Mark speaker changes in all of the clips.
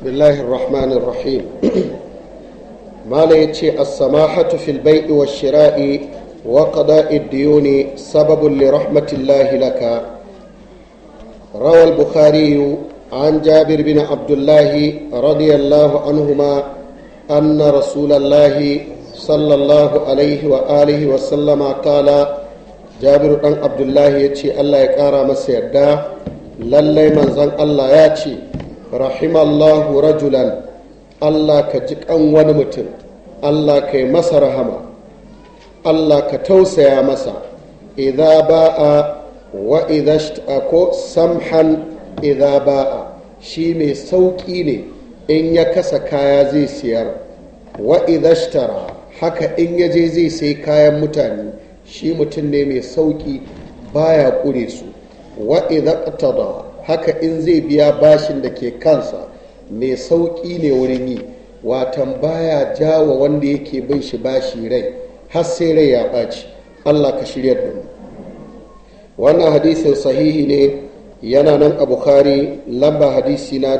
Speaker 1: بسم الله الرحمن الرحيم ما ليتشي السماحة في البيع والشراء وقضاء الديون سبب لرحمة الله لك روى البخاري عن جابر بن عبد الله رضي الله عنهما أن رسول الله صلى الله عليه وآله وسلم قال جابر بن عبد الله يتشي الله يكارى مسيدا للي من زن الله يتشي رحم الله رجلا الله كجك أن ونمتن الله كي مسر هما الله كتوسى يا مسا إذا باء وإذا اشتأكو سمحا إذا باء shi mai sauƙi ne in ya kasa kaya zai siyar wa idashtara haka in ya je zai sai kayan mutane shi mutum ne mai sauƙi baya ƙure su wa idaqtada haka in zai biya bashin da ke kansa mai sauƙi ne wurin yi watan baya jawa wanda yake bin shi bashi rai har sai rai ya ɓaci allah ka shirya da mu wannan hadisin sahihi ne yana nan a bukhari lamba hadisi na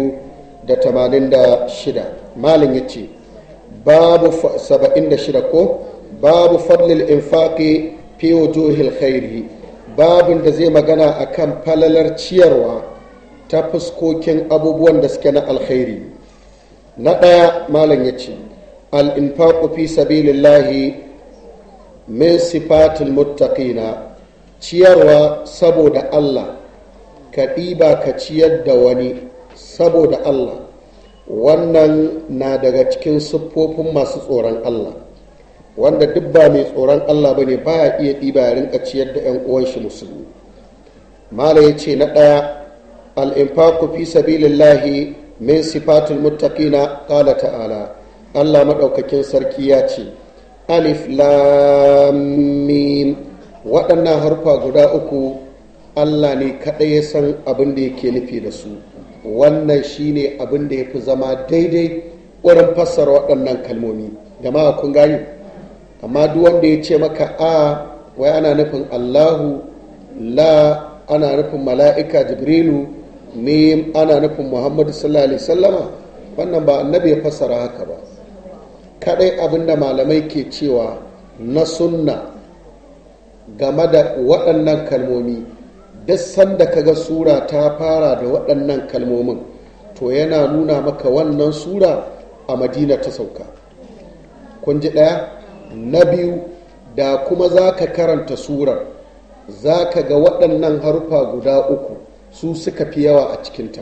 Speaker 1: 2086 malin ya ce babu 76 ko babu fadlil infaqi fi wujuhil khairi babin da zai magana akan falalar ciyarwa ta fuskokin abubuwan da suke na alkhairi na ɗaya malam ya ce al-infaqu fi sabilillahi min sifatil muttaqina ciyarwa saboda Allah ka ɗiba ka ciyar da wani saboda Allah wannan na daga cikin siffofin masu tsoron Allah wanda duk ba mai tsoron Allah ba ne ba ya iya ɗiba ya rinka ciyar da 'yan uwan shi musulmi mala ya ce na ɗaya al'infaku fi sabilillahi min sifatul muttaqina qala ta'ala Allah maɗaukakin sarki ya ce alif lam mim waɗannan harfa guda uku Allah ne kaɗai ya san abin da yake nufi da su wannan shine abin da ya fi zama daidai wurin fassara waɗannan kalmomi jama'a kun gani amma duk wanda ya ce maka a wai ana nufin Allahu la ana nufin mala'ika jibrilu mim ana nufin muhammadu sallallahu alaihi sallama wannan ba annabi ya fassara haka ba kaɗai abin da malamai ke cewa na sunna game da waɗannan kalmomi duk sanda kaga sura ta fara da waɗannan kalmomin to yana nuna maka wannan sura a madina ta sauka kun ji ɗaya na biyu da kuma za ka karanta surar za ka ga waɗannan harfa guda uku su suka fi yawa a cikinta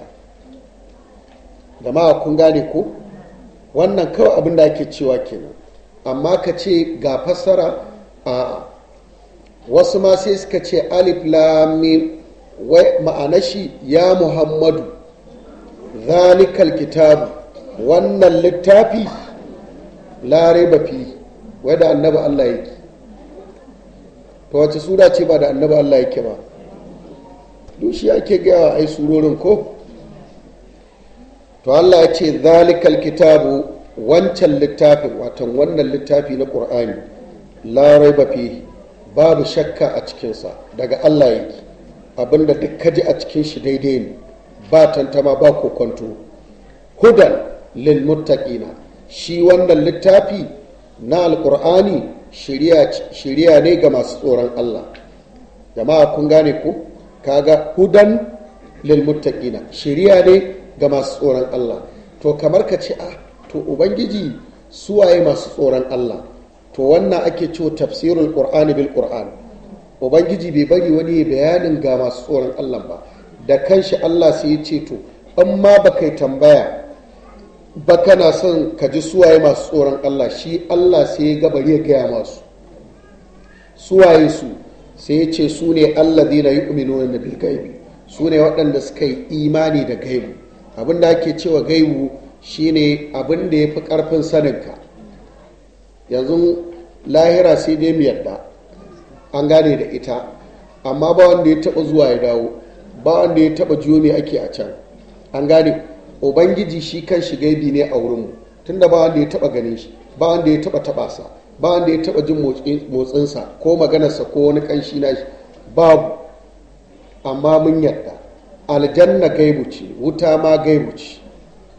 Speaker 1: gama kun gane ko wannan kawai abin da ake cewa kenan amma ka ce ga fassara a wasu ma sai suka ce alif lamim wai ma'ana shi ya muhammadu zalikal kitabu wannan littafi lare fi wai da annaba Allah yake to wace sura ce ba da annaba Allah yake ba dushi ake gaya ai surorin ko to Allah ya ce zalikal kitabu wancan littafin watan wannan littafi na ƙur'ani larai fi babu shakka a cikinsa daga Allah yake abinda duk kaji a cikin shi daidai ne ba tantama ba kokonto hudan lil muttaqina shi wannan littafi na alkur'ani shiriya ne ga masu tsoron Allah jama'a kun gane ku kaga hudan lil muttaqina shiriya ne ga masu tsoron Allah to kamar ka ce ah to ubangiji suwaye masu tsoron Allah to wannan ake cewa tafsirul qur'ani bil qur'an ubangiji bai bari wani bayanin ga masu tsoron Allah ba da kanshi Allah sai ya ce to in ma ba kai tambaya ba kana son ka ji suwaye masu tsoron Allah shi Allah sai ya gabari ya gaya masu suwaye su sai ya ce su ne alladhina yu'minuna na bil gaibi su ne waɗanda suka yi imani da gaibu abin da ake cewa gaibu shine abin da ya fi ƙarfin saninka yanzu lahira sai dai mu yadda an gane da ita amma ba wanda ya taba zuwa ya dawo ba wanda ya taba jiyo me ake a can an gane ubangiji shi kan shi gaibi ne a wurinmu tunda ba wanda ya taba ganin shi ba wanda ya taba taba sa ba wanda ya taba jin motsinsa ko maganarsa ko wani kanshi na shi babu amma mun yadda aljanna gaibu ce wuta ma gaibu ce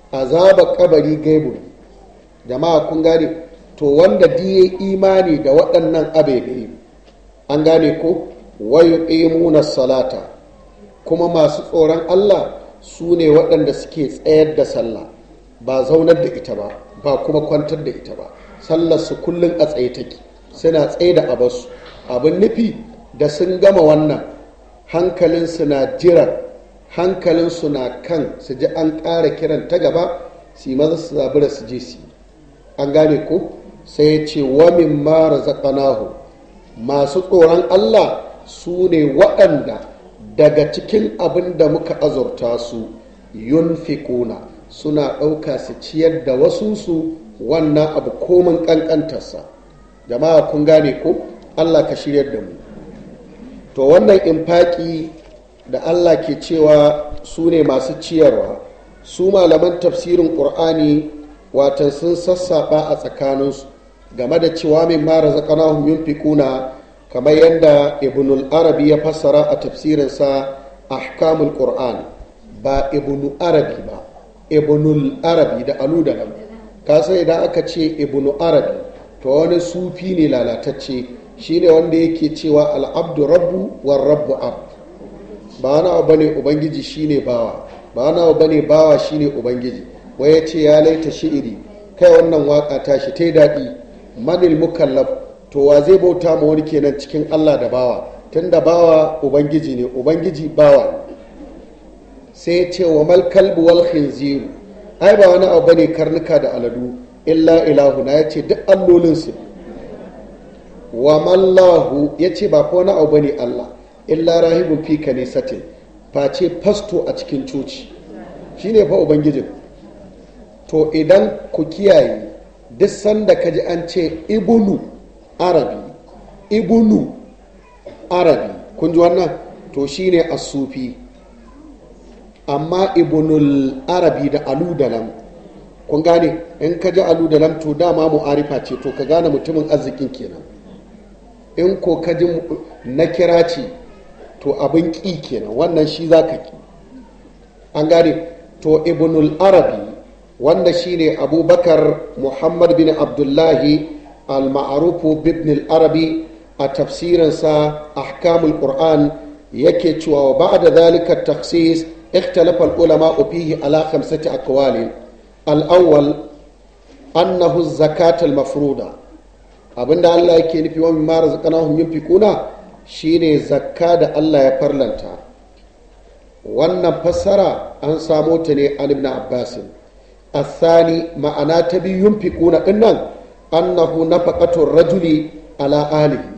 Speaker 1: azaba kabari gaibu jama'a kun gane to wanda diye imani da waɗannan abebe an gane ko wayu imuna salata kuma masu tsoron Allah su ne waɗanda suke tsayar da sallah ba zaunar da ita ba ba kuma kwantar da ita ba sallar su kullum a tsaye take suna tsaye da abasu abin nufi da sun gama wannan hankalinsu na jiran hankalinsu na kan su ji an ƙara kiran ta gaba su yi maza su zabura su je su an gane ko sai ya ce wamin mara zaƙanahu masu tsoron allah su ne waɗanda daga cikin abin da muka azurta su yunfiquna suna ɗauka su ciyar da wasunsu wannan abu komin ƙanƙantarsa jama'a kun gane ko allah ka shiryar da mu to wannan infaki da allah ke cewa su ne masu ciyarwa su malaman tafsirin ƙur'ani watan sun sassaɓa a tsakaninsu game da cewa min mara zaƙanahun yunfiquna kamar yadda ibnul arabi ya fassara a tafsirinsa ahkamul qur'an ba ibnu arabi ba ibnul arabi da alu da lam ka sai idan aka ce ibnu arabi to wani sufi ne lalatacce shine wanda yake cewa al'abdu rabbu war rabbu abd ba na bane ubangiji shine bawa ba na bane bawa shine ubangiji wai ya ce ya laita shi'iri kai wannan waka tashi ta daɗi manil mukallaf to wa zai bauta ma wani kenan cikin Allah da bawa tunda bawa ubangiji ne ubangiji bawa sai ce wa mal kalbu wal khinziru ai ba wani abu bane karnuka da aladu illa ilahu na yace duk allolin su wa mallahu yace ba ko wani abu bane Allah illa rahibun fi kanisatin face fasto a cikin coci shine fa ubangijin to idan ku kiyaye duk sanda kaji an ce ibnu arabi ibnu arabi kun ji wannan to shine asufi amma ibnul arabi da aludalam kun gane in ka ji aludalam to dama mu'arifa ce to ka gane mutumin arzikin kenan in ko ka ji na kira ce to abin ƙi kenan wannan shi za ka ƙi an gane to ibnul arabi wanda shine abubakar muhammad bin abdullahi al-ma'arufu bibn al-arabi a tafsirinsa ahkamul qur'an yake cewa wa ba'da zalika taksis ikhtalafa al-ulama fihi ala khamsati aqwal al-awwal annahu zakat al-mafruda abinda Allah yake nufi wa mimma razaqnahum yunfikuna shine zakka da Allah ya farlanta wannan fassara an samo ta ne an ibn abbas الثاني ma'ana ta biyu yunfiquna dinnan annahu nafaqatur rajuli ala alihi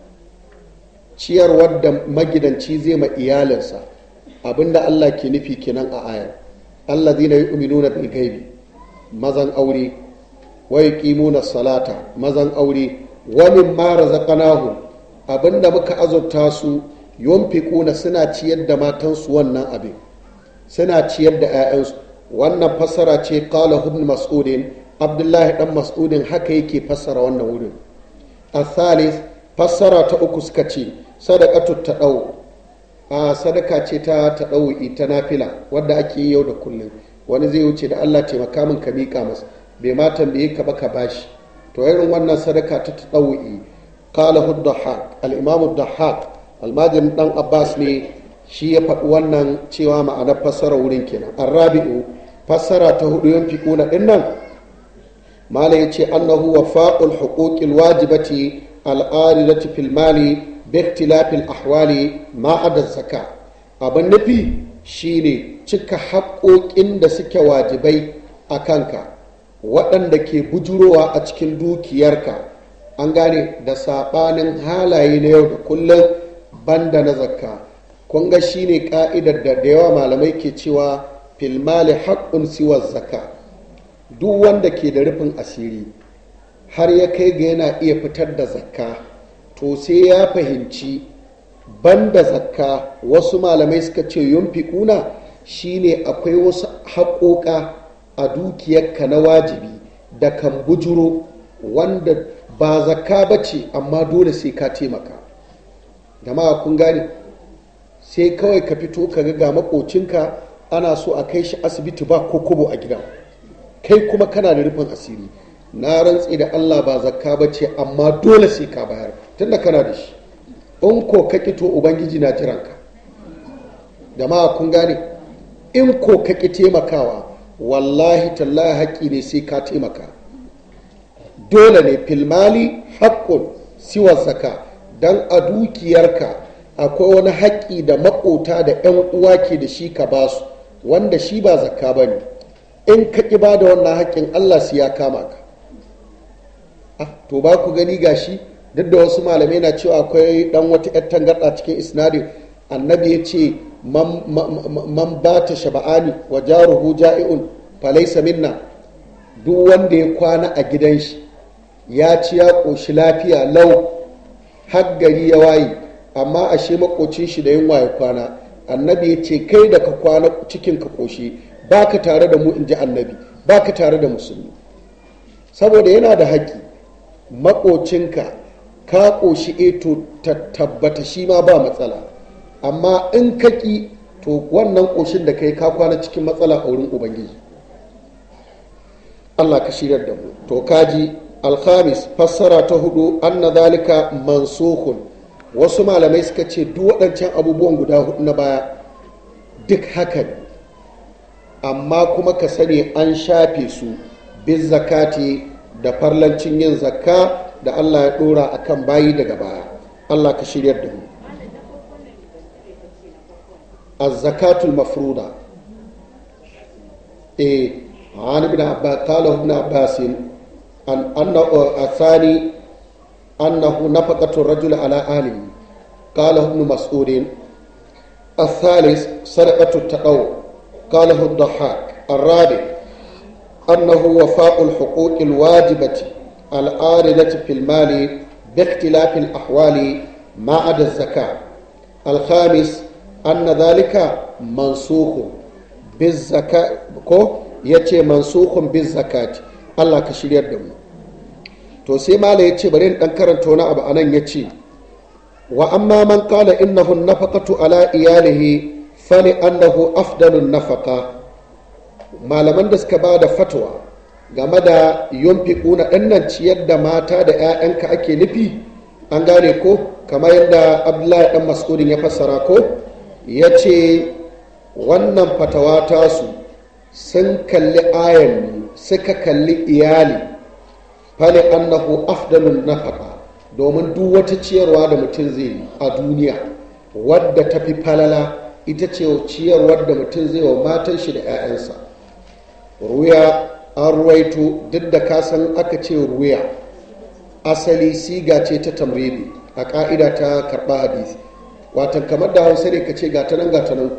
Speaker 1: ciyarwar da magidanci zai ma iyalinsa abinda Allah ke nufi kenan a ayar allazina yu'minuna bil ghaibi mazan aure wa yuqimuna salata mazan aure wa mimma razaqnahum abinda muka azurta su yunfiquna suna ciyar da matansu wannan abin suna ciyar da 'ya'yansu wannan fassara ce qala ibn mas'udin abdullahi dan mas'udin haka yake fassara wannan wurin athalis fassara ta uku suka ce sadaqatu tadau a sadaka ce ta tadau ita nafila wadda ake yi yau da kullum wani zai wuce da Allah taimaka min ka mika masa bai ma tambaye ka ba ka bashi to irin wannan sadaka ta tadau qala hudhaq al-imam hudhaq almajin dan abbas ne shi ya faɗi wannan cewa ma'anar fassara wurin kenan arrabi'u fassara ta hudu yan fiƙuna ɗin nan mala ya ce annahu wa faƙul huquqil wajibati al'aridati fil mali bi ikhtilafil ahwali ma adad zaka abin nufi shine cika haƙoƙin da suke wajibai a kanka waɗanda ke bujurowa a cikin dukiyarka an gane da saɓanin halaye na yau da kullum banda na zakka kun ga shine ka'idar da da yawa malamai ke cewa filmali haƙƙun siwar zaka duk wanda ke da rufin asiri har ya kai ga yana iya fitar da zakka to sai ya fahimci banda zakka wasu malamai suka ce yunfiquna shine akwai wasu haƙoƙa a dukiyarka na wajibi da kan bujuro wanda ba zakka ba ce amma dole sai ka taimaka jama'a kun gane sai kawai ka fito ka ga makocinka ana so a kai shi asibiti ba ko kobo a gida kai kuma kana da rufin asiri na rantsi da Allah ba zakka ba ce amma dole sai ka bayar tunda kana da shi in ko ka to ubangiji na jiranka da ma kun gane in ko ka ki taimakawa wallahi tallahi haƙƙi ne sai ka taimaka dole ne filmali haƙƙun siwa zaka don a dukiyarka akwai wani haƙƙi da maƙota da 'yan uwa ke da shi ka basu wanda shi ba zakka ba ne in ka ƙi ba da wannan haƙƙin allah su ya kama ka to ba ku gani gashi duk da wasu malamai na cewa akwai dan wata 'yar tangarɗa cikin isnadin annabi ya ce man ba ta shaba'ani wa jaruhu ja'i'un falaisa minna duk wanda ya kwana a gidan shi ya ci ya ƙoshi lafiya lau har gari ya waye amma ashe makocin shi da yunwa ya kwana annabi ya ce kai da ka kwana cikin ka ƙoshi ba ka tare da mu in ji annabi ba ka tare da musulmi saboda yana da haƙƙi makocinka ka ƙoshi eto ta tabbata shi ma ba matsala amma in ka ƙi to wannan ƙoshin da kai ka kwana cikin matsala a wurin ubangiji allah ka shirar da mu to kaji alhamis fassara ta hudu anna zalika mansukun wasu malamai suka ce duk waɗancan abubuwan guda hudu na baya duk haka ne amma kuma ka sani an shafe su bin zakati da farlancin yin zakka da Allah ya dora a kan bayi daga baya Allah ka shiryar da mu az-zakatul mafruda eh an ibn abbas qala ibn abbas an anna athani annahu nafaqatu rajul ala ahlihi qala ibn mas'ud الثالث سرقة التقوى قاله الضحاك الرابع أنه وفاء الحقوق الواجبة الآردة في المال باختلاف الأحوال ما عدا الزكاة الخامس أن ذلك منسوخ بالزكاة كو يتي منسوخ بالزكاة الله كشير يدم to sai mala ya ce bari in dan karanta wani abu anan ya ce wa amma man qala innahu nafaqatu ala iyalihi fali annahu afdalun nafaqa malaman da suka ba da fatwa game da yunfiquna ɗannan ciyar da mata da 'ya'yanka ake nufi an gane ko kamar yadda abdullahi dan mas'udin ya fassara ko ya ce wannan fatawa tasu sun kalli ayan suka kalli iyali fali annahu afdalun nafaqa domin duk wata ciyarwa da mutum zai yi a duniya wadda ta fi falala ita ce ciyarwar da mutum zai wa matan shi da 'ya'yansa ruya an ruwaito duk da kasan aka ce ruya asali siga ce ta tamridi a ka'ida ta karɓa hadisi watan kamar da hausa ne ka ce gatanan gatanan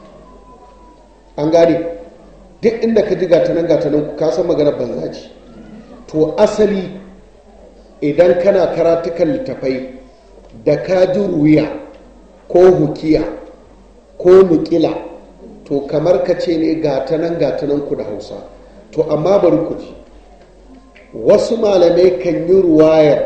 Speaker 1: an gane duk inda ka ji gatanan gatanan ka san maganar banza ce to asali idan kana karatukan littafai da ka ji ruya ko hukiya ko nukila to kamar ka ce ne gatanan gatanan ku da hausa to amma bari ku ji wasu malamai kan yi ruwayar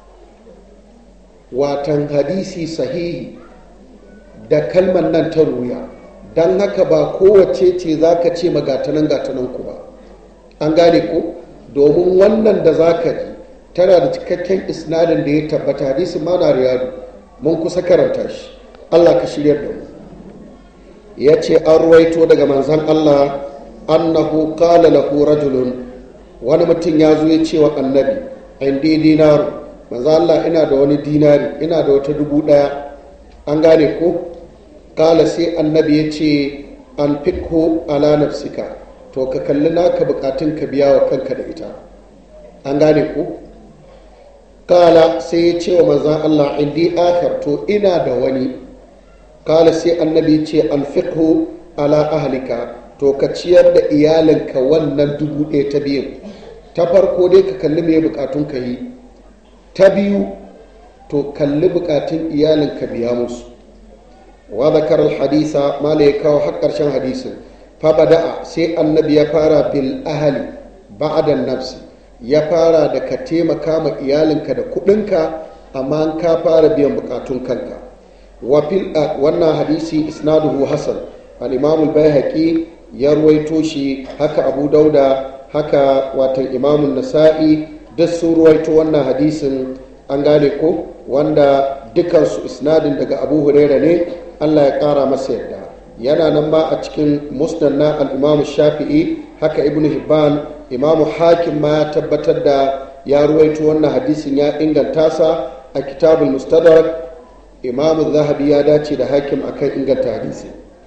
Speaker 1: watan hadisi sahihi da kalmar nan ta ruya don haka ba kowace ce za ka ce magatanan gatanan ku ba an gane ko domin wannan da za ka ji tana da cikakken isnadin da ya tabbata hadisi mana riyadu mun kusa karanta shi allah ka shiryar da mu ya ce an ruwaito daga manzan allah annahu qala lahu rajulun wani mutum ya zo ya ce wa annabi indi dinaru manzo Allah ina da wani dinari ina da wata dubu daya an gane ko kala sai annabi ya ce an fikho ala nafsika to ka kalli naka bukatun ka biya wa kanka da ita an gane ko kala sai ya ce wa manzan Allah indi akhar to ina da wani kala sai annabi ya ce an fikho ala ahlika to ka ciyar da iyalinka wannan dubu ɗaya ta biyu ta farko dai ka kalli mai bukatun ka yi ta biyu to kalli bukatun iyalinka biya musu wa zakar hadisa mala ya kawo har ƙarshen hadisin fa bada'a sai annabi ya fara bil ahali ba'da nafsi ya fara da ka taimaka ma iyalinka da kuɗinka amma ka fara biyan bukatun kanka wa fil wannan hadisi isnaduhu hasan al-imam al-baihaqi ya ruwaito shi haka abu dauda haka watan imamun nasa'i duk sun ruwaito wannan hadisin an gane ko wanda dukansu isnadin daga abu huraira ne allah ya kara masa yadda yana nan ma a cikin musnad na al'imamu shafi'i haka ibnu hibban imamu hakim ma ya tabbatar da ya ruwaito wannan hadisin ya inganta sa a kitabul mustadrak imamu zahabi ya dace da hakim akan inganta hadisi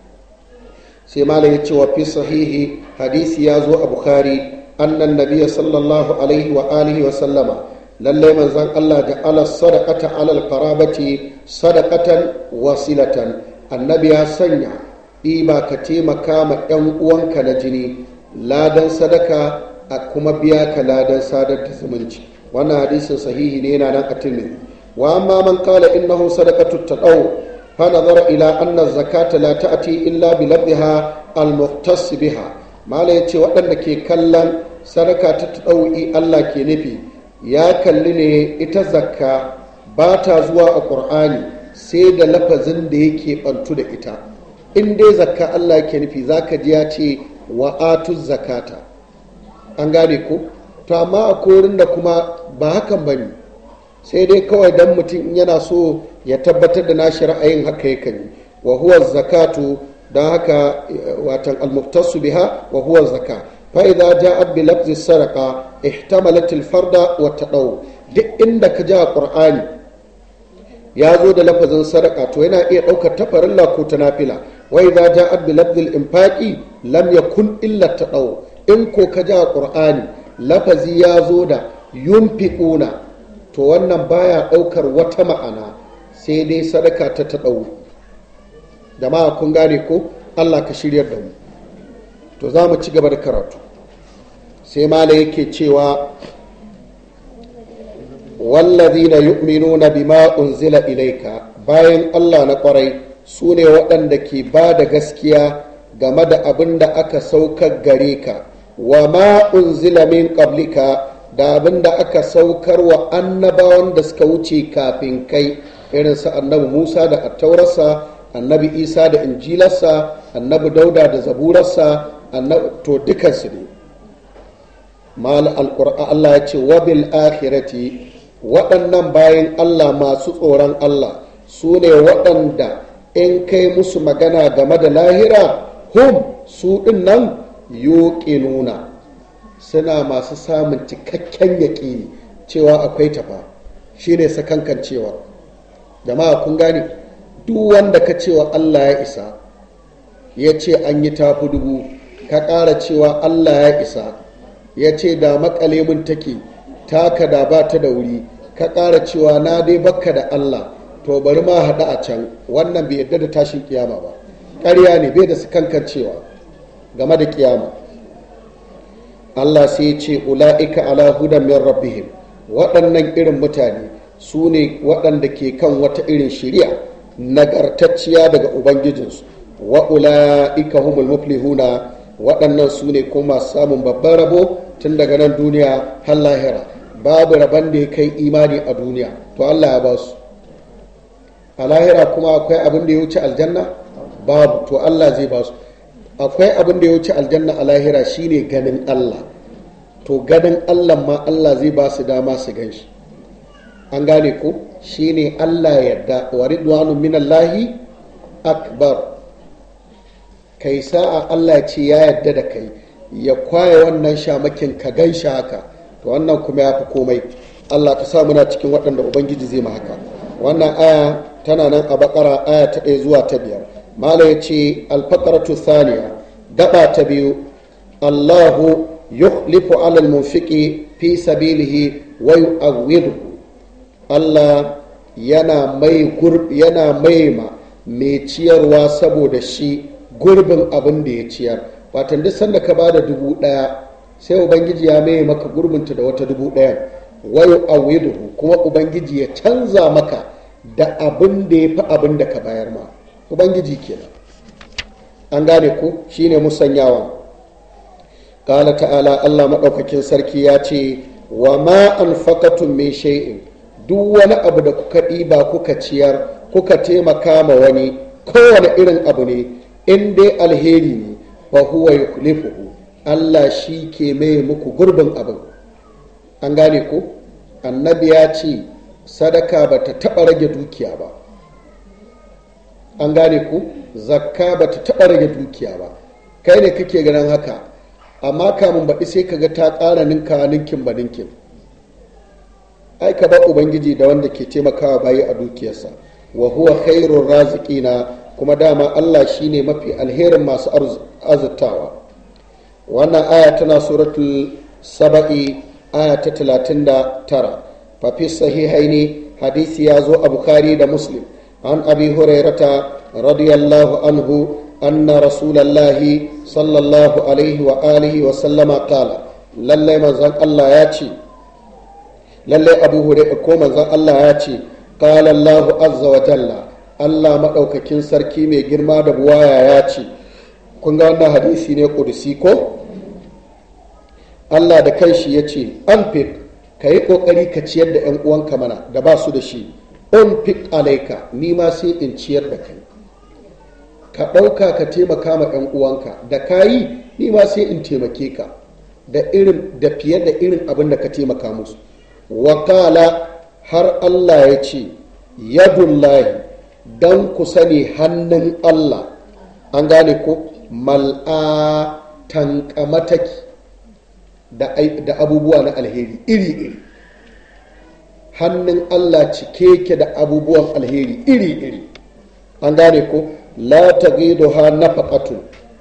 Speaker 1: sai malam ya ce wa fi sahihi hadisi ya zo a bukhari annan nabiya sallallahu alaihi wa alihi wa sallama lallai manzon Allah da ala sadaqata alal qarabati sadaqatan wasilatan annabi ya sanya ɗiba ka taimaka ma ɗan uwanka na jini ladan sadaka a kuma biya ka ladan sadar da zumunci wannan hadisin sahihi ne yana nan a tirmidhi wa amma man qala innahu sadaqatu tadaw fa nazara ila anna zakata la ta'ti illa bi labdiha al muhtas biha mala yace waɗanda ke kallon sadaka ta tadawi Allah ke nufi ya kalli ne ita zakka ba ta zuwa a qur'ani sai da lafazin da yake bantu da ita in dai zakka Allah ke nufi zaka ji ya ce wa atu zakata an gane ko to amma a korin da kuma ba hakan ba ne sai dai kawai dan mutum yana so ya tabbatar da nashi ra'ayin haka yakan yi wa huwa zakatu don haka watan almuftasu biha wa huwa zaka fa idza ja'at bi lafzi sadaqa ihtamalat al farda wa tadaw duk inda ka ji a qur'ani ya zo da lafazin sadaka to yana iya ɗaukar ta farilla ko ta nafila wa idza ja'at bi lafzi al infaqi lam yakun illa tadaw in ko ka ji a qur'ani lafazi ya zo da yunfiquna to wannan baya ɗaukar wata ma'ana sai dai sadaka ta ta ɗau jama'a kun gane ko allah ka shiryar da mu to za mu ci gaba da karatu sai mala yake cewa wallazina yu'minuna bima unzila ilaika bayan allah na kwarai su ne waɗanda ke ba da gaskiya game da abin da aka saukar gare ka wa ma unzila min qablika da abin da aka saukar wa annabawan da suka wuce kafin kai irin su annabi musa da attaurarsa annabi isa da injilarsa annabi dauda da zaburarsa to dukansu ne mal alƙur'a allah ya ce wabil akhirati waɗannan bayan allah masu tsoron allah su ne waɗanda in kai musu magana game da lahira hum su ɗin nan nuna suna masu samun cikakken yaƙini cewa akwai tafa shi ne sakankan cewa jama'a kun gane duk wanda ka cewa allah ya isa ya ce an yi tafi dubu ka ƙara cewa allah ya isa ya ce da makale mun take taka da ba ta da wuri ka ƙara cewa na dai bakka da allah to bari ma haɗu a can wannan bai yarda da tashin kiyama ba ƙarya ne bai da sakankan cewa game da kiyama Allah sai ce ula'ika ala hudan min rabbihim waɗannan irin mutane su ne waɗanda ke kan wata irin shiriya nagartacciya daga ubangijinsu wa ula'ika humul muflihuna waɗannan su ne kuma samun babban rabo tun daga nan duniya har lahira babu rabon da ya kai imani a duniya to Allah ya ba su a lahira kuma akwai abin da ya wuce aljanna babu to Allah zai ba su akwai abin da ya wuce aljanna a lahira shine ganin Allah to ganin Allah ma Allah zai ba su dama su gan shi an gane ko shine Allah yarda wa ridwanu minallahi akbar kai sa'a Allah ce ya yarda da kai ya kwaye wannan shamakin ka gan shi haka to wannan kuma ya fi komai Allah ka sa muna cikin waɗanda ubangiji zai ma haka wannan aya tana nan a bakara aya ta ɗaya zuwa ta biyar mala ya ce alfakaratu thaniya gaba ta biyu allahu yukhlifu alal munfiqi fi sabilihi wa yu'awwiduhu allah yana mai yana maima mai ciyarwa saboda shi gurbin abin da ya ciyar watan duk sanda ka bada dubu ɗaya sai ubangiji ya mai maka gurbinta da wata dubu ɗaya wa yu'awwiduhu kuma ubangiji ya canza maka da abin da ya fi abin da ka bayar ma ubangiji kenan an gane ku shine musanyawa kala ta'ala allah maɗaukakin sarki ya ce wa ma an fakatun mai shay'in duk wani abu da kuka ɗiba kuka ciyar kuka taimaka ma wani kowane irin abu ne in dai alheri ne fa huwa yukhlifuhu allah shi ke mai muku gurbin abin an gane ko annabi ya ce sadaka ba ta taɓa rage dukiya ba an gane ku zakka ba ta taɓa rage dukiya ba kai ne kake ganin haka amma kamun baɗi sai ka ga ta ƙara ninka ninkin ba ninkin ai ka ba ubangiji da wanda ke taimakawa bayi a dukiyarsa wa huwa khairur raziqina kuma dama Allah shine mafi alherin masu azurtawa wannan aya tana suratul saba'i aya ta 39 fa fi sahihaini hadisi ya zo a bukhari da muslim an abi hurairata radiyallahu anhu anna rasulallahi sallallahu alaihi wa alihi wa sallama qala lallai manzon Allah ya ce lallai abu hurairah ko manzon Allah ya ce qala Allahu azza wa jalla Allah maɗaukakin sarki mai girma da buwaya ya ce kun ga wannan hadisi ne kudusi ko Allah da kanshi ya ce an fit ka yi ƙoƙari ka ciyar da 'yan uwanka mana da ba su da shi on fit alaika ni ma sai in ciyar da kai ka ɗauka ka taimaka ma 'yan uwanka da ka yi ni ma sai in taimake ka da irin da fiye da irin abin da ka taimaka musu wakala har Allah ya ce yadullahi don ku sani hannun Allah an gane ko mal'a tankamataki da abubuwa na alheri iri-iri hannun Allah cike ke da abubuwan alheri iri-iri an gane ko la tagiduha nafaqatun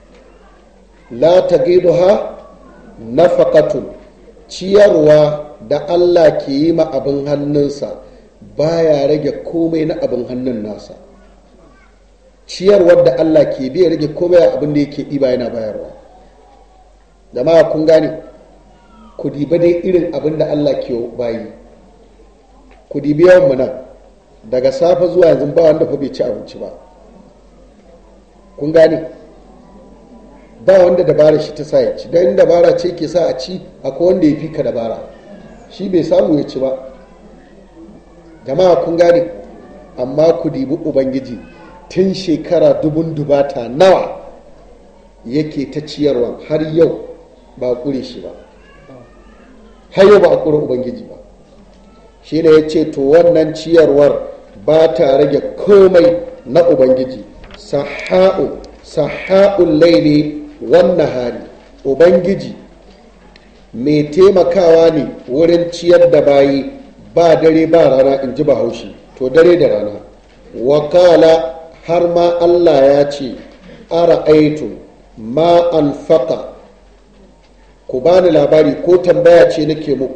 Speaker 1: la tagiduha nafaqatun ciyarwa da Allah ke yi ma abin hannunsa baya rage komai na abin hannun nasa ciyarwar da Allah ke biya rage komai abin da yake ɗiba yana bayarwa jama'a kun gane ku diba dai irin abin da Allah ke bayi ku dibi yawan mu nan daga safe zuwa yanzu ba wanda fa bai ci abinci ba kun gane ba wanda dabara shi ta sa ya ci don dabara ce ke sa a ci akwai wanda ya fi ka dabara shi bai samu ya ci ba jama'a kun gane amma ku dibi ubangiji tun shekara dubun dubata nawa yake ta ciyarwa har yau ba a kure shi ba har yau ba a kure ubangiji ba shi ne ya ce to wannan ciyarwar ba ta rage komai na ubangiji saha'u saha'un laili wannan hari ubangiji mai taimakawa ne wurin ciyar da bayi ba dare ba rana in ji bahaushe to dare da rana wakala har ma allah ya ce ara aitu ma an faka ku bani labari ko tambaya ce nake muku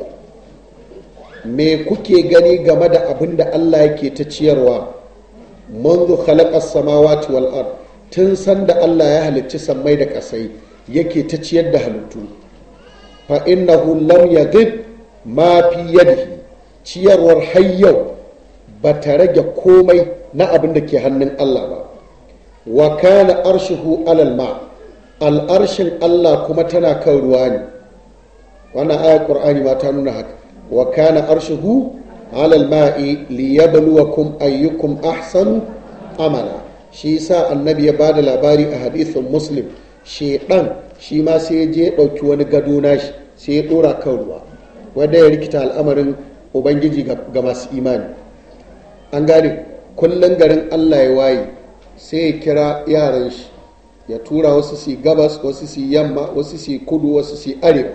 Speaker 1: me kuke gani game da abin da allah yake ta ciyarwa منذ خلق السماوات والأرض tun sanda Allah ya halicci sammai da ƙasai yake ta ciyar da halittu fa innahu lam yaghib ma fi yadihi ciyarwar hayyau ba ta rage komai na abin da ke hannun Allah ba wa kana arshuhu alal ma al'arshin Allah kuma tana kan ruwa ne wannan ayar qur'ani ma ta nuna haka wa kana arshuhu alal ma'i liyabluwakum ayyukum ahsanu amala shi yasa annabi ya bada labari a hadithin muslim shedan shi ma sai je ya dauki wani gado nashi sai ya dora kan ruwa wanda ya rikita al'amarin ubangiji ga masu imani an gane kullum garin allah ya waye sai ya kira yaran shi ya tura wasu su gabas wasu su yamma wasu su kudu wasu su arewa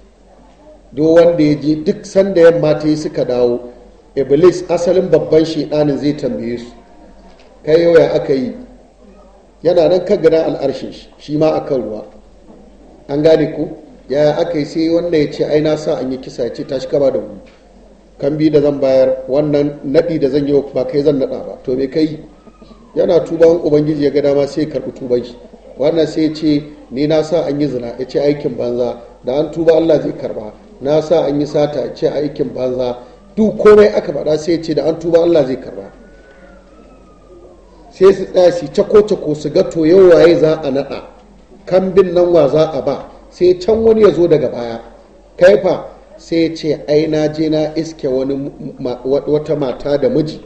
Speaker 1: do wanda ya je duk sanda yamma ta yi suka dawo iblis asalin babban shedanin zai tambaye su kai yau ya aka yi yana nan kan gana al'arshin shi ma a kan ruwa an gane ku ya aka yi sai wanda ya ce ai na sa an yi kisa ya ce tashi kaba da mu kan bi da zan bayar wannan naɗi da zan yi ba kai zan naɗa ba to me kai yana tuban ubangiji ya ga dama sai ya karɓi tuban shi wannan sai ya ce ni na sa an yi zina ya ce aikin banza da an tuba Allah zai karba na sa an yi sata ya ce aikin banza duk komai aka faɗa sai ya ce da an tuba Allah zai karba sai su tsaya su cako-cako su ga to yau waye za a naɗa kambin nan wa za a ba sai can wani ya zo daga baya kaifa sai ya ce ai na je na iske wani wata mata da miji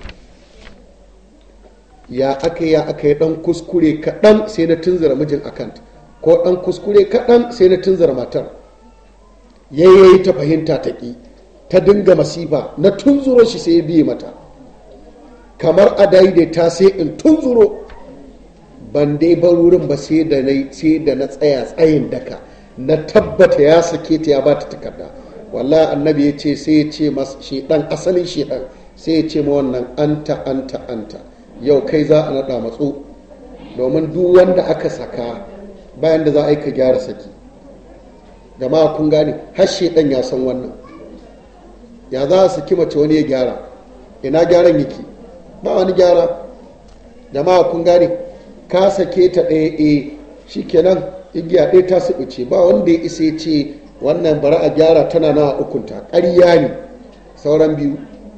Speaker 1: ya aka ya aka yi dan kuskure kaɗan sai na tunzura mijin akant ko ɗan kuskure kaɗan sai na tunzar matar yayyayi ta fahimta ta ƙi ta dinga masifa na tunzuro shi sai ya biye mata kamar a daidaita sai in tunzuro ban dai bar wurin ba sai da na sai da na tsaya tsayin daka na tabbata ya sake ta ya ba ta takarda wallahi annabi ya ce sai ya ce mas shedan asalin shedan sai ya ce ma wannan anta anta anta yau kai za a naɗa matso domin duk wanda aka saka bayan da za a yi ka gyara saki jama'a kun gane har shedan ya san wannan ya za a saki mace wani ya gyara ina gyaran yake ba wani gyara jama'a kun gane ka sake ta ɗaya e shikenan igiya ɗaya ta suɓuce ba wanda ya isa ya ce wannan bari a gyara tana na ukunta ƙarya ne sauran biyu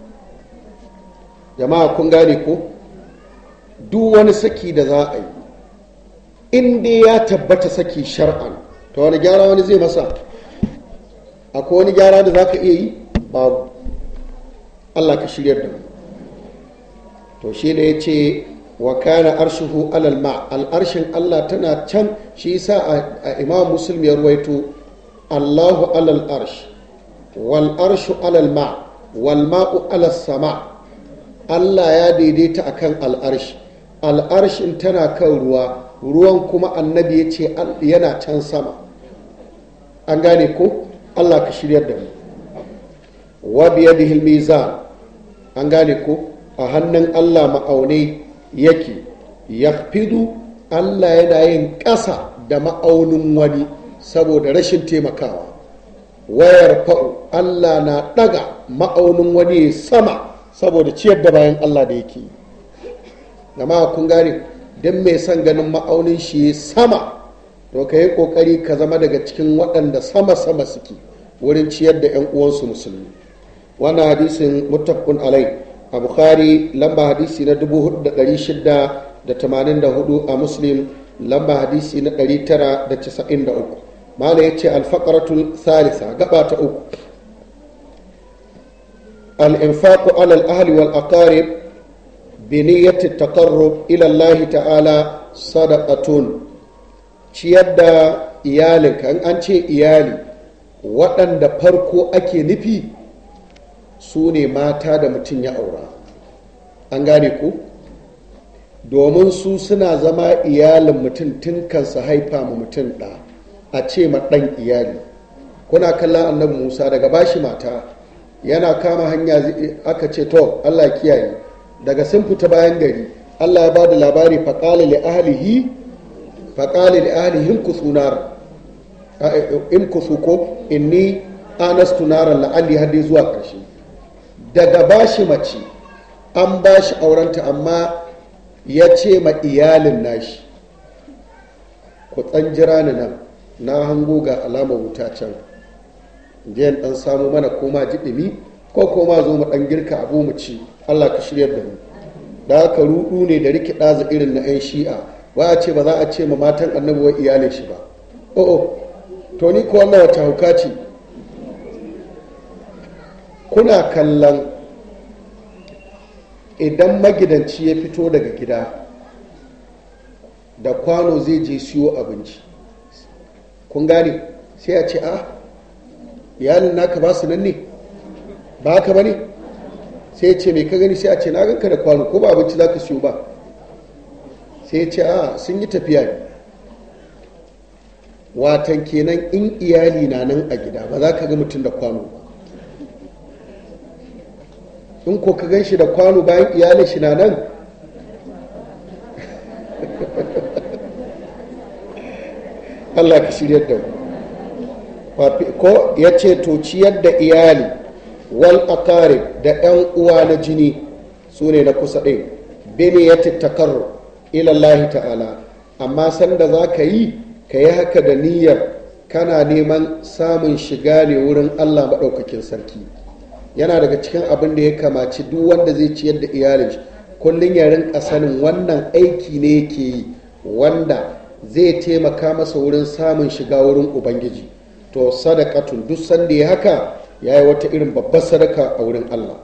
Speaker 1: jama'a kun gane ko duk wani saki da za a yi in dai ya tabbata saki shar'an to wani gyara wani zai masa akwai wani gyara da za ka iya yi babu allah ka shiryar da mu to shi da ya ce wa kana arshuhu alal ma al'arshin allah tana can shi yasa a imam muslim ya ruwaito allahu alal arsh wal arshu alal ma wal ma'u alal sama allah ya daidaita akan al'arshi al'arshin tana kan ruwa ruwan kuma annabi ya ce yana can sama an gane ko allah ka shiryar da mu wa biyadihi mizan an gane ko a hannun allah ma'aunai yake ya fidu allah yana yin ƙasa da ma'aunin wani saboda rashin taimakawa wayar fa'u allah na ɗaga ma'aunin wani sama saboda ciyar da bayan allah da yake jama'a kun gane don mai son ganin ma'aunin shi sama to ka yi ƙoƙari ka zama daga cikin waɗanda sama-sama suke wurin ciyar da 'yan uwansu musulmi wannan hadisin muttafaqun alai a bukhari lamba hadisi na 4684 a muslim lamba hadisi na 993 mala yace alfaqaratul salisa gaba ta uku al-infaqu ala al-ahli wal aqarib bi niyyati taqarrub ila Allah ta'ala sadaqatun ciyar da iyalinka an ce iyali waɗanda farko ake nufi su ne mata da mutum ya aura an gane ku domin su suna zama iyalin mutum tun kansa haifa ma mutum ɗa a ce ma ɗan iyali kuna kallon annabi musa daga bashi mata yana kama hanya aka ce to allah kiyaye daga sun fita bayan gari allah ya ba da labari faƙali li ahlihi faƙali li ahlihi in kusu ko inni anastu naran la'alli har dai zuwa ƙarshe daga bashi mace an bashi aurenta amma ya ce ma iyalin nashi ku tsan jira ni nan na hango ga alamar wuta can jiyan dan samu mana koma jiɗimi ko koma zo mu dan girka abu mu ci allah ka shiryar da mu da haka rudu ne da riki ɗaza irin na 'yan shi'a ba a ce ba za a ce ma matan annabi wai iyalin shi ba o'o to ni ko wannan wata hauka ce kuna kallon idan magidanci ya fito daga gida da kwano zai je siyo abinci kun gane sai a ce a iyalin naka ba su nan ne ba haka ba ne sai ya ce mai ka gani sai a ce na ganka da kwano ko ba abinci za ka siyo ba sai ya ce a sun yi tafiya ne watan kenan in iyali na nan a gida ba za ka ga mutum da kwano ba in ko ka gan shi da kwano bayan iyalin shi na nan Allah ka shiryar da mu ko ya ce to ciyar da iyali wal aqarib da 'yan uwa na jini su ne na kusa ɗin bene ya tattakarru ilallahi ta'ala amma sanda za ka yi ka yi haka da niyyar kana neman samun shiga ne wurin Allah maɗaukakin sarki yana daga cikin abin da ya kamaci duk wanda zai ciyar da iyalin shi kullum ya rinka sanin wannan aiki ne yake yi wanda zai taimaka masa wurin samun shiga wurin ubangiji to sadakatun duk sanda ya haka ya yi wata irin babbar sadaka a wurin allah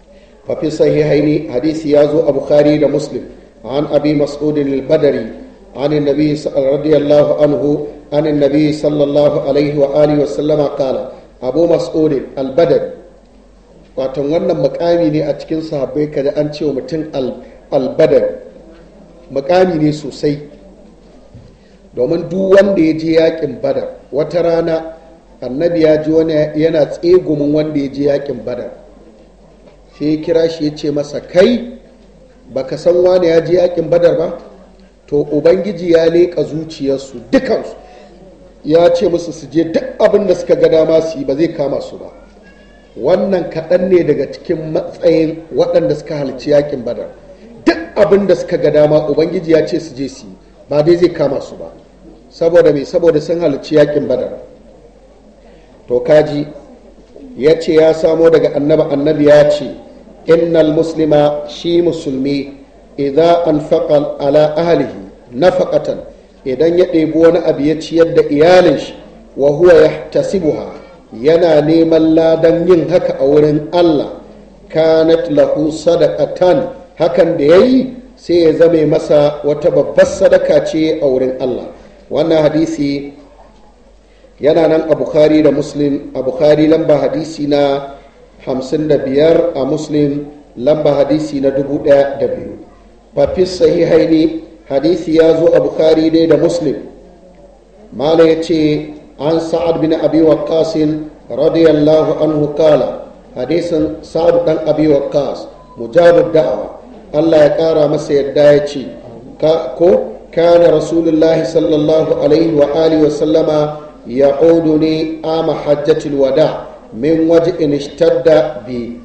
Speaker 1: fafi sahihaini hadisi ya zo a bukhari da muslim an abi mas'udin al-badari عن النبي رضي الله عنه عن النبي صلى الله عليه وآله وسلم قال أبو مسعود البدر watan wannan makami ne a cikin sahabbai kada an ce wa mutum albadar makami ne sosai domin duk wanda ya je yakin badar wata rana annabi ya ji wani yana tsegumin wanda ya je yakin badar sai ya kira shi ya ce masa kai baka san wani ya je yakin badar ba to ubangiji ya leƙa zuciyarsu dukansu ya ce musu su je duk abin da suka ga dama su yi ba zai kama su ba wannan kaɗan ne daga cikin matsayin waɗanda suka halarci yakin badar duk abin da suka ga dama ubangiji ya ce su je su yi ba dai zai kama su ba saboda mai saboda sun halarci yakin badar to kaji ya ce ya samo daga annabi annabi ya ce innal muslima shi musulmi idza anfaqa ala ahlihi nafaqatan idan ya ɗebi wani abu ya ciyar da iyalin shi wa huwa yahtasibuha yana neman ladan yin haka a wurin Allah kanat lahu sadaqatan hakan da yayi sai ya zame masa wata babbar sadaka ce a wurin Allah wannan hadisi yana nan a bukhari da muslim a bukhari lamba hadisi na 55 a muslim lamba hadisi na 1002 fafis sahihaini hadisi ya zo a bukhari dai da muslim mala ya ce an sa'ad bin abi waqqas radiyallahu anhu kala hadisin sa'ad dan abi waqqas mujabud da'awa Allah ya kara masa yadda ya ce ko kana rasulullahi sallallahu alaihi wa alihi wa sallama ya'uduni ama hajjatul wada min waj'in ishtadda bi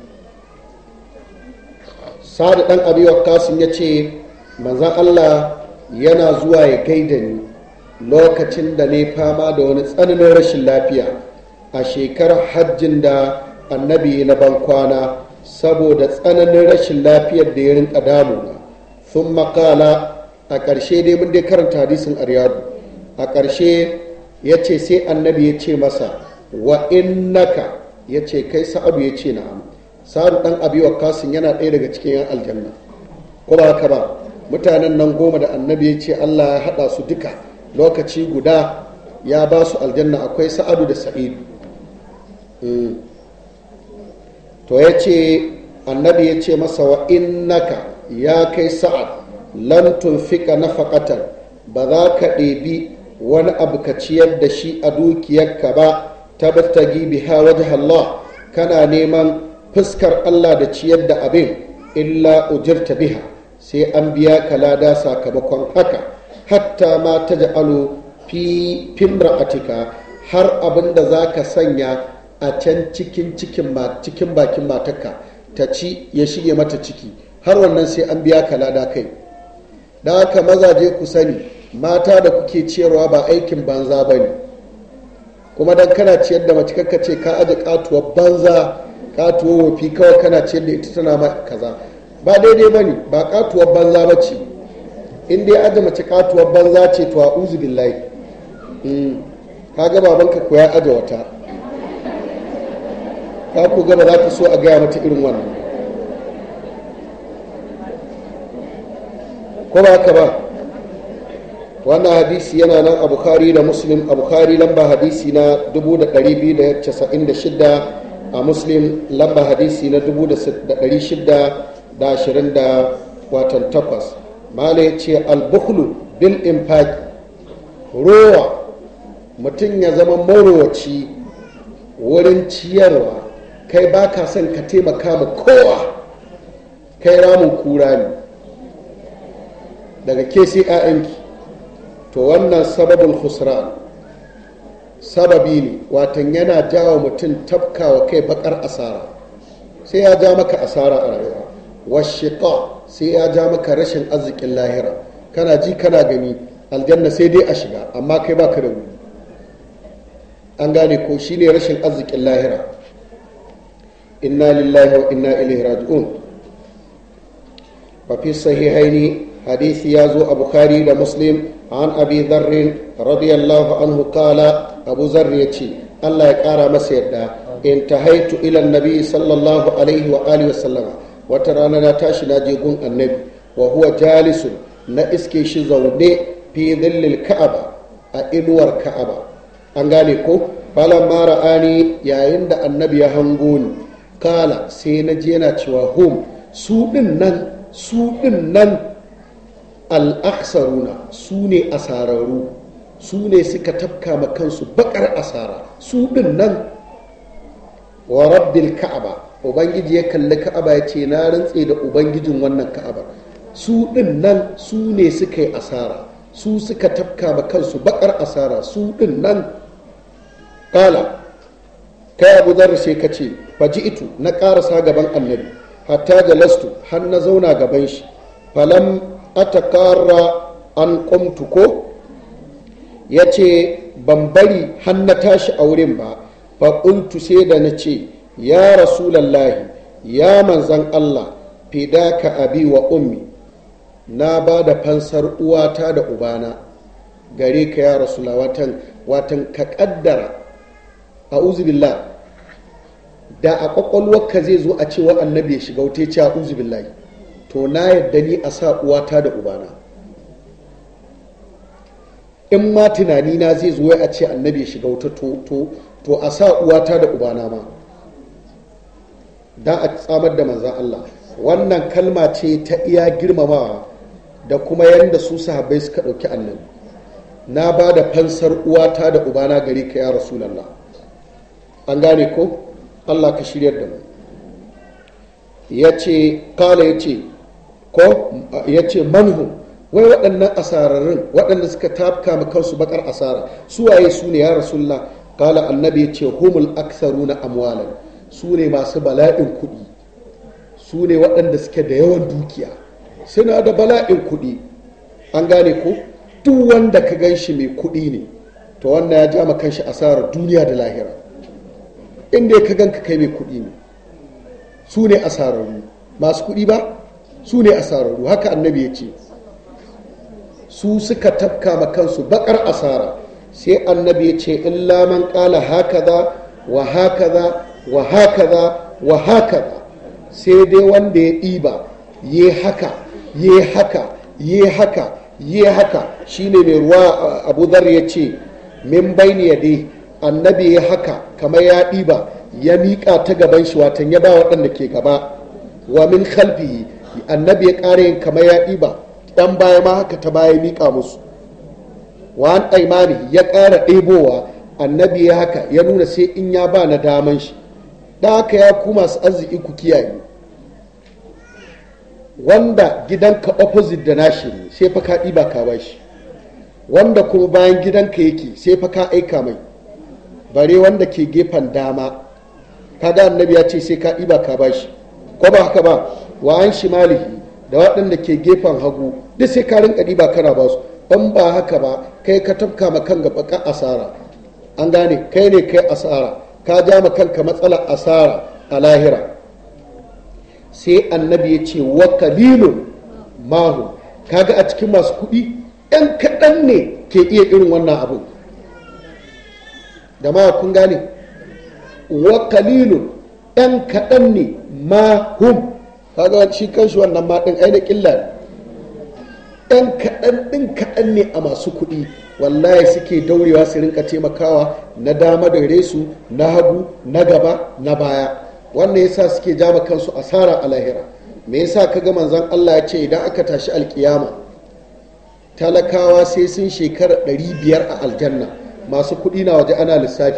Speaker 1: sa'ad dan abi waqqas ya ce manzon Allah yana zuwa ya gaida ni lokacin da ne fama da wani tsananin rashin lafiya a shekarar hajjin da annabi na bankwana saboda tsananin rashin lafiyar da ya rinka damuna sun makala a ƙarshe dai mun dai karanta hadisin aryadu a ƙarshe ya ce sai annabi ya ce masa wa innaka ya ce kai sa'adu ya ce na'am sa'adu ɗan abi wa kasin yana ɗaya daga cikin yan aljanna ko ba haka ba mutanen nan goma da annabi ya ce allah ya haɗa su duka lokaci guda ya ba su aljanna akwai sa'adu da sa'idu to ya ce annabi ya ce masa wa innaka ya kai sa'ad lan tunfika nafaqatan ba za ka ɗebi wani abu ka ciyar da shi a dukiyarka ba tabtagi biha wajh Allah kana neman fuskar Allah da ciyar da abin illa ujirta biha sai an biya ka lada sakamakon haka hatta ma ta ja'alu fi fimra'atika har abin da za ka sanya a can cikin cikin cikin bakin matarka ta ci ya shige mata ciki har wannan sai an biya ka lada kai da haka mazaje ku sani mata da kuke ciyarwa ba aikin banza ba ne kuma dan kana ciyar da mace kakka ce ka aje katuwar banza katuwar wafi kawai kana ciyar da ita tana ma kaza ba daidai ba ne ba katuwar banza ba ce in dai aje mace katuwar banza ce to a uzu billahi ka ga babanka ko ya aje wata ka ku gaba za ka so a gaya mata irin wannan ko ba haka ba wannan hadisi yana nan a bukhari da muslim a bukhari lamba hadisi na 2296 a muslim lamba hadisi na 620 watan takwas mala ya ce albukhlu bil infaq rowa mutum ya zama marowaci wurin ciyarwa kai ba ka son ka taimaka ma kowa kai ramin kura ne daga ke sai 'ya'yanki to wannan sababin khusran sababi ne watan yana jawo mutum tafkawa kai bakar asara sai ya ja maka asara a rayuwa washiqa sai ya ja maka rashin arzikin lahira kana ji kana gani aljanna sai dai a shiga amma kai baka da wuri an gane ko shine rashin arzikin lahira inna lillahi wa inna ilaihi raji'un fa fi sahihaini hadisi ya zo a bukhari da muslim an abi dharr radiyallahu anhu qala abu zarr yace Allah ya kara masa yadda intahaitu ila annabi sallallahu alaihi wa alihi wa sallama wata rana na tashi na je gun annabi wa huwa jalisun na iske shi zaune fi dhillil ka'aba a inuwar ka'aba an gane ko falan mara ani yayin da annabi ya hango ni kala sai na je yana cewa hum su din nan su din nan al'aksaruna su ne asararru su ne suka tafka ma kansu bakar asara su din nan wa rabbil ka'aba ubangiji ya kalli ka'aba ya ce na rantse da ubangijin wannan ka'aba su din nan su ne suka yi asara su suka tafka ma kansu bakar asara su din nan kala kai abu zarra sai ka ce faji itu na karasa gaban annabi hatta jalastu har na zauna gaban shi falam atakara an kumtu ko ya ce ban bari har na tashi a wurin ba faƙuntu sai da na ce ya rasulallahi ya manzan allah fidaka abi wa ummi na ba da fansar uwata da ubana gare ka ya rasula watan watan ka kaddara a uzubillah da a kwakwalwarka zai zo a cewa annabi ya shiga wuta ce a uzubillahi to na yadda ni a sa uwata da ubana in ma tunani na zai zo a ce annabi ya shiga wuta to a sa uwata da ubana ma don a tsamar da manzan Allah wannan kalma ce ta iya girmamawa da kuma yadda su sahabbai suka ɗauki annabi na ba da fansar uwata da ubana gare ka ya rasulallah an gane ko Allah ka shiryar da mu ya ce kala ya ce ko ya ce manhu wai waɗannan asararrun waɗanda suka tafka ma kansu bakar asara su waye su ne ya rasulullah kala annabi ya ce humul aksaruna amwalan su ne masu bala'in kuɗi su ne waɗanda suke da yawan dukiya suna da bala'in kuɗi an gane ko duk wanda ka gan shi mai kuɗi ne to wannan ya ja ma kanshi asarar duniya da lahira inda ka gan ka kai mai kuɗi ne su ne asararru masu kuɗi ba su ne asararru haka annabi ya ce su suka tafka ma kansu bakar asara sai annabi ya ce illa man ƙala hakaza wa hakaza wa hakaza wa hakaza sai dai wanda ya ɗiba ya haka ya haka ya haka ya haka shine mai ruwa abu zar ya ce min bayni ya dai annabi ya haka kamar ya ɗiba ya miƙa ta gaban shi watan ya ba waɗanda ke gaba wa min khalfihi annabi ya ƙara yin kamar ya ɗiba ɗan baya ma haka ta baya miƙa musu wa an aimani ya ƙara ɗebowa annabi ya haka ya nuna sai in ya ba na daman shi da haka ya ku masu arziki ku kiyaye wanda gidanka opposite da nashi ne sai fa ka ɗiba ka ba shi wanda kuma bayan gidanka yake sai fa ka aika mai bare wanda ke gefen dama kaga annabi ya ce sai ka ɗiba ka ba shi ko ba haka ba wa an shimalihi da waɗanda ke gefen hagu duk sai ka rinka ɗiba kana ba su in ba haka ba kai ka tafka ma kan gaba asara an gane kai ne kai asara ka ja ma kanka matsalar asara a lahira sai annabi ya ce wa kalilun mahu kaga a cikin masu kuɗi ɗan kaɗan ne ke iya irin wannan abu da ma kun gane wa kalilun ɗan kaɗan ne mahum kaga shi kanshi wannan ma ɗin aina ƙilla ne ɗan kaɗan ɗin kaɗan ne a masu kuɗi wallahi suke daurewa su rinka taimakawa na dama da resu na hagu na gaba na baya wannan yasa suke jama kansu asara a lahira me yasa kaga manzon Allah ya ce idan aka tashi alkiyama talakawa sai sun shekara ɗari biyar a aljanna masu kuɗi na waje ana lissafi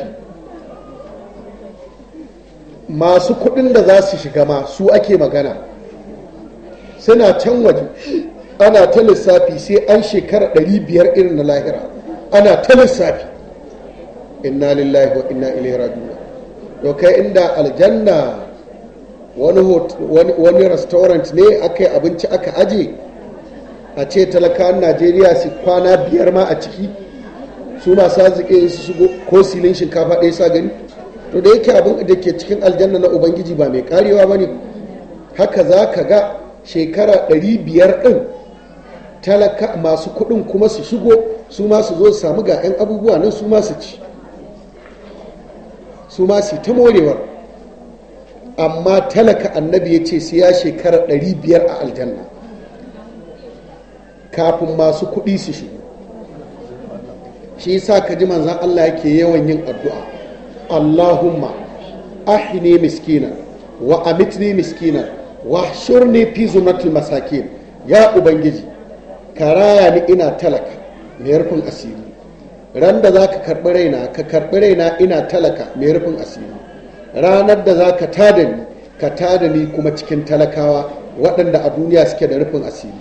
Speaker 1: masu kuɗin da za su shiga ma su ake magana suna can waje ana ta lissafi sai an shekara ɗari biyar irin na lahira ana ta lissafi inna lillahi wa inna ilaihi raji'un to kai inda aljanna wani wani restaurant ne aka yi abinci aka aje a ce talakawan najeriya su kwana biyar ma a ciki su masu arziki su shigo ko silin shinkafa ɗaya sa gani to da yake abin da ke cikin aljanna na ubangiji ba mai karewa ba ne haka za ka ga shekara ɗari biyar ɗin talaka masu kuɗin kuma su shigo su ma su zo su samu ga 'yan abubuwa nan su ma su ci su ma su ta morewar amma talaka annabi ya ce sai ya shekara ɗari biyar a aljanna kafin masu kuɗi su shigo shi yasa ka ji manzan Allah yake yawan yin addu'a Allahumma ahini miskina wa amitni miskina wa shurni fi zumratil masakin ya ubangiji ka raya ni ina talaka mai rufin asiri ran da za ka karɓi raina ka karɓi raina ina talaka mai rufin asiri ranar da za ka tada ni ka tada ni kuma cikin talakawa waɗanda a duniya suke da rufin asiri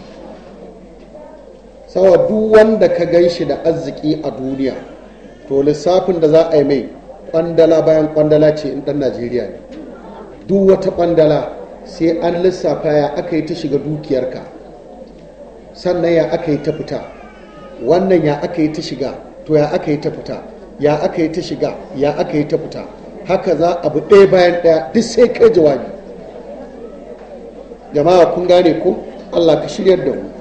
Speaker 1: sawa duk wanda ka gan shi da arziki a duniya to lissafin da za a yi mai kwandala bayan kwandala ce in ɗan najeriya ne duk wata kwandala sai an lissafa ya aka yi ta shiga dukiyarka sannan ya aka yi ta fita wannan ya aka yi ta shiga to ya aka yi ta fita ya aka yi ta shiga ya aka yi ta fita haka za abu ɗaya bayan ɗaya duk sai kai jawabi jama'a kun gane ko allah ka shiryar da mu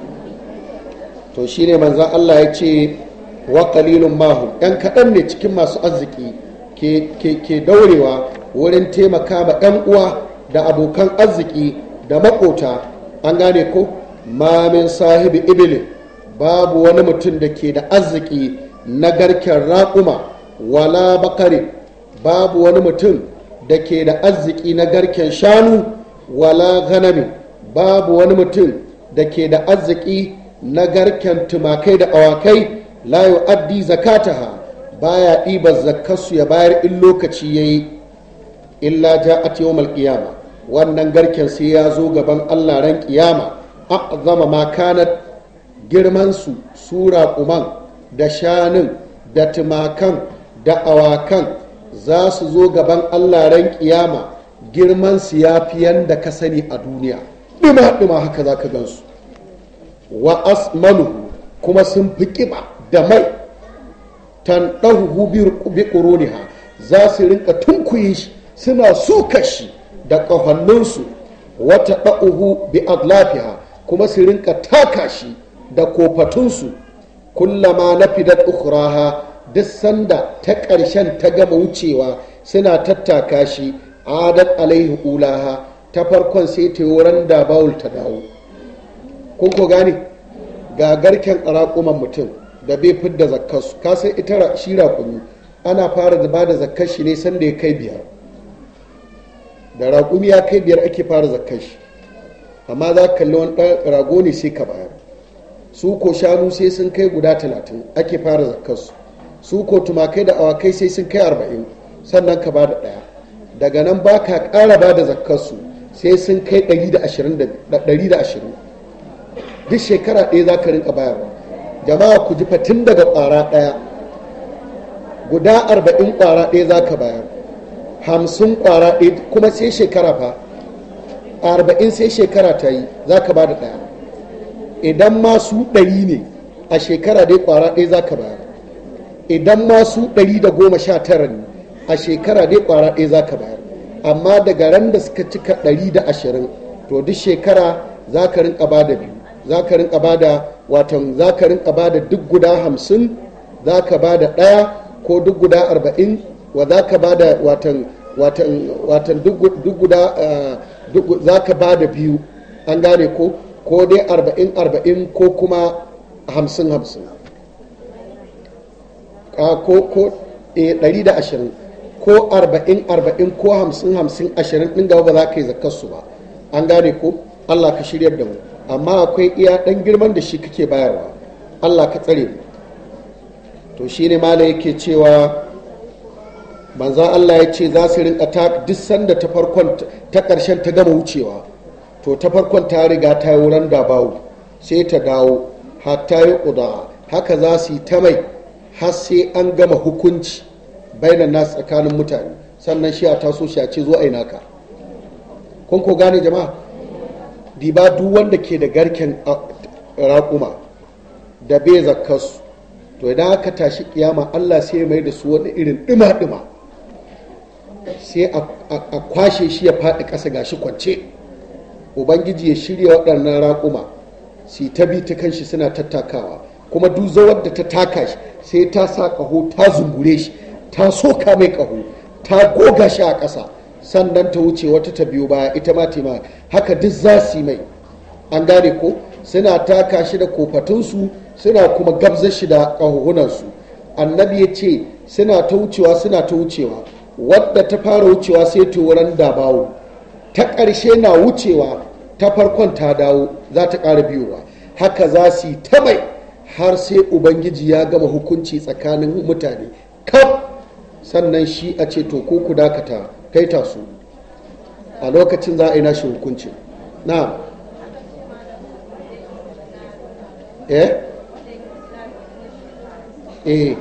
Speaker 1: to shine manzan allah ya ce wa qalilun mahu yan kaɗan ne cikin masu arziki ke daurewa wurin taimaka ma 'yan uwa da abokan arziki da makota an gane ko mamin sahibi ibilin babu wani mutum da ke da arziki na garken raƙuma wala bakare babu wani mutum da ke da arziki na garken shanu wala ganami babu wani mutum da ke da arziki na garken tumakai da awakai la yu'addi zakataha baya ɗibar zakkarsu ya bayar in lokaci yayi illa ja'at yawmal qiyama wannan garken sai ya zo gaban Allah ran kiyama a'zama ma kanat girman su sura kuman da shanun da tumakan da awakan za su zo gaban Allah ran kiyama girman su ya fi yanda ka sani a duniya dima dima haka za ka gansu wa asmanuhu kuma sun fi kiba da mai tanɗahu bi ƙuruniha za su rinka tunkuyi shi suna suka shi da ƙafanninsu wata ɗa'uhu bi adlafiha kuma su rinka taka shi da kofatunsu kullama na fidar ukuraha duk sanda ta ƙarshen ta gama wucewa suna tattaka shi adat alaihi ulaha ta farkon sai ta yi da bawul ta dawo kun ko gane ga garken raƙuman mutum da bai fidda zakkarsu ka sai ita shi raƙumi ana fara zuba da zakkar shi ne sanda ya kai biyar da raƙumi ya kai biyar ake fara zakkar shi amma za ka kalli wani rago ne sai ka bayar su ko shanu sai sun kai guda talatin ake fara zakkarsu su ko tumakai da awakai sai sun kai arba'in sannan ka bada ɗaya daga nan ba ka ƙara ba da zakkarsu sai sun kai ɗari da ashirin duk shekara ɗaya za ka rinka bayarwa jama'a ku ji fatin daga ƙwara ɗaya guda arba'in ƙwara ɗaya za ka bayar hamsin ƙwara ɗaya kuma sai shekara fa arba'in sai shekara ta yi za ka ba da ɗaya idan masu ɗari ne a shekara dai ƙwara ɗaya za ka bayar idan masu ɗari da goma sha tara ne a shekara dai ƙwara ɗaya za ka bayar amma daga ran da suka cika ɗari da ashirin to duk shekara za ka rinka ba da biyu za ka rinka ba da watan za ka rinka ba da duk guda hamsin za ka ba da ɗaya ko duk guda arba'in wa za ka ba da watan watan duk guda za ka ba da biyu an gane ko ko dai arba'in arba'in ko kuma hamsin hamsin ko ko ɗari da ashirin ko arba'in arba'in ko hamsin hamsin ashirin ɗin gaba ba za ka yi zakarsu ba an gane ko allah ka shiryar da mu amma akwai iya ɗan girman da shi kake bayarwa allah ka tsare mu to shi ne mala yake cewa manzan allah ya ce za su rinka ta duk sanda ta farkon ta ƙarshen ta gama wucewa to ta farkon ta riga ta yi wurin da bawu sai ta dawo hatta yi ƙuda haka za su yi ta mai har sai an gama hukunci bainan nasu tsakanin mutane sannan shi a taso shi a ce zo a yi naka kun ko gane jama'a diba duk wanda ke da garken raƙuma da bai zakkarsu to idan aka tashi kiyama Allah sai ya mai da su wani irin ɗima-ɗima sai a kwashe shi ya faɗi ƙasa gashi kwance ubangiji ya shirya waɗannan raƙuma su ta bi ta kanshi suna tattakawa kuma duk zawar da ta taka shi sai ta sa ƙaho ta zungure shi ta soka mai ƙaho ta goga shi a ƙasa sannan ta wuce wata ta biyu baya ita ma tema haka duk za su yi mai an gane ko suna taka shi da kofatunsu suna kuma gabza shi da ƙahuhunansu annabi ya ce suna ta wucewa suna ta wucewa wadda ta fara wucewa sai ta wurin dabawo ta ƙarshe na wucewa ta farkon ta dawo za ta ƙara biyowa haka za su yi ta mai har sai ubangiji ya gama hukunci tsakanin mutane kaf sannan shi a ce to ko ku dakata kai tasu a lokacin za a yi nashi hukunci na eh eh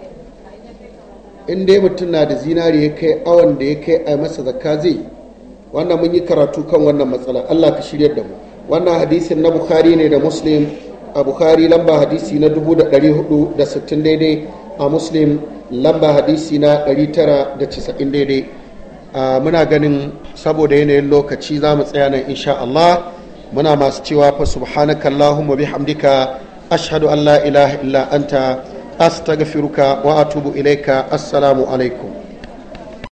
Speaker 1: in dai mutum na da zinari ya kai awon da ya kai a masa zakka zai wannan mun yi karatu kan wannan matsala Allah ka shirya da mu wannan hadisin na bukhari ne da muslim a bukhari lamba hadisi na 460 daidai a muslim lamba hadisi na 990 daidai muna ganin saboda yanayin lokaci za mu tsaya nan insha Allah muna masu cewa fa subhanaka Allahumma bihamdika ashhadu an la ilaha illa anta astaghfiruka wa atubu ilaika assalamu alaikum